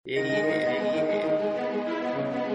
Yeah, yeah, yeah.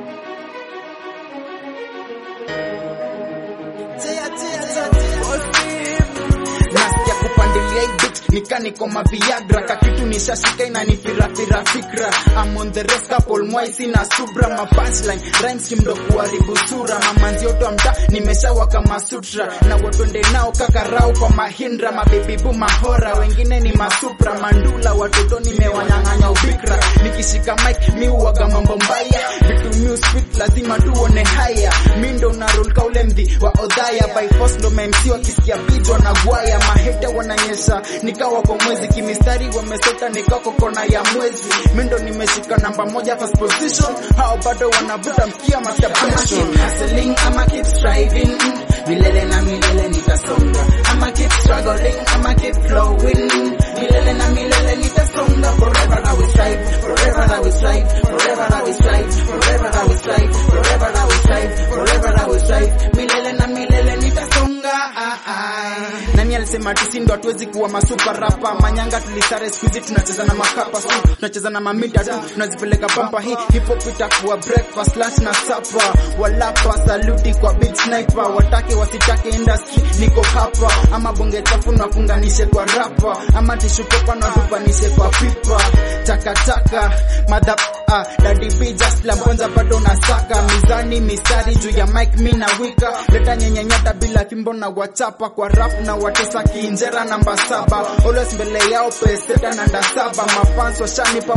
nasikia kupandilia hii beat nika niko maviagra kakitu nishashika inanifirafira fikra I'm on the rest couple mwai sina subra ma punchline rhymes kimdo kuharibu sura mamanzioto mta nimeshawaka masutra na watwende nao kakarau kwa mahindra mabebibu mahora wengine ni masupra mandula watoto nimewanyang'anya ubikra nikishika mic mi uwaga mambo mbaya vitu mi speak lazima tuone haya mi ndo narulka ule mdhi wa odhaya by force ndo mamc wakisikia bidwa na gwaya mahete wananyesha nikawa kwa mwezi kimistari wamesota nikako kona ya mwezi mi ndo nimeshika namba moja first position hao bado wanavuta mkia masturbation hustling, I'ma keep striving. Milele na milele nitasonga. I'ma keep struggling, I'ma keep flowing. Milele na milele nitasonga. Forever I will strive, forever I will strive, forever I will strive, forever I will strive, forever I will strive, forever I will strive. Milele na milele nitasonga. Ah, ah. nani alisema tisi ndo hatuwezi kuwa masupa rapa manyanga tulisare skuizi tunacheza na makapa su tunacheza na mamita tu tunazipeleka pampa hii hip hop itakuwa breakfast lunch na supper walapa saluti kwa big sniper watake wasitake industry niko hapa ama bonge chafu nafunganishe kwa rapa ama tishukopa na tupanishe kwa pipa takataka madha ah, dadi b just la kwanza bado nasaka mizani mistari juu ya mic mi na wika leta nyenyenyata bila fimbo na wachapa kwa rap na watesa kiinjera namba saba always mbele yao peseta nanda saba mafans washanipa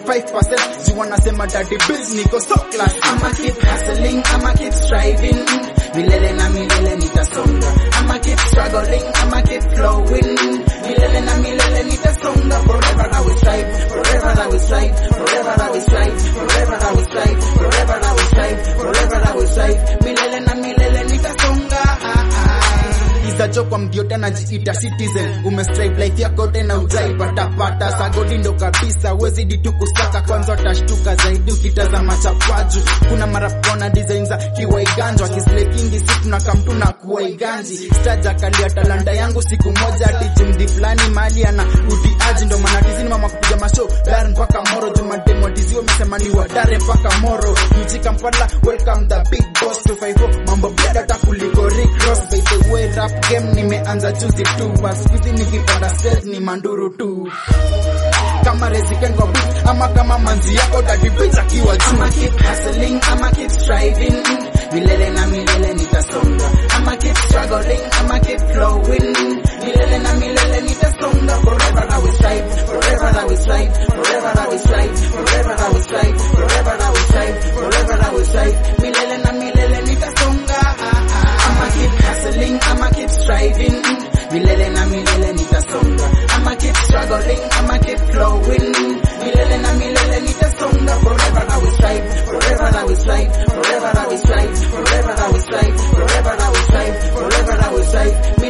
105% juu wanasema dadi biz niko so class I'ma keep hustling, I'ma keep striving. Milele na milele nitasonga. I'ma keep struggling, I'ma keep flowing. Milele na milele nitasonga. Forever I will strive, forever I will strive, forever I will strive, forever I will strive, forever I will strive, forever I will strive. Milele na milele nitasonga. Ah, ah. izacho kwa mdio tena jiita citizen umestrive life yako tena ujaipatapata sagodi ndo kabisa wezidi tu kusaka kwanza utashtuka zaidi ukitazama chapaju kuna marapona design za kiwaiganjwa kislekingi si tunakamtu na kuwaiganji staja kalia talanta yangu siku moja tijimdi fulani mali ana utiaji ndo maana tizini mama kupiga masho dar mpaka moro jumademodizi wamesema ni wadare mpaka moro mji kampala welcome the big boss 254 mambo blada hata kuliko Rick Ross by the way rap game nimeanza juzi tu bas hizi nikipanda stage ni manduru tu kama resident kwa beat ama kama manzi yako dadi bitch akiwa juu I'ma keep hustling, I'ma keep striving. Milele na milele nitasonga. I'ma keep struggling, I'ma keep flowing. Milele na milele nitasonga. Forever I will strive, forever I will strive, forever I will strive, forever I will strive, forever I will strive, forever I will strive. Milele na milele nitasonga. Ah, ah. I'ma keep hustling, I'ma keep striving. Milele na milele nitasonga. I'ma keep struggling, I'ma keep flowing. Milele na milele nitasonga. Forever I will strive, forever I will strive, forever I will strive, forever I will strive, forever I will strive, forever I will strive.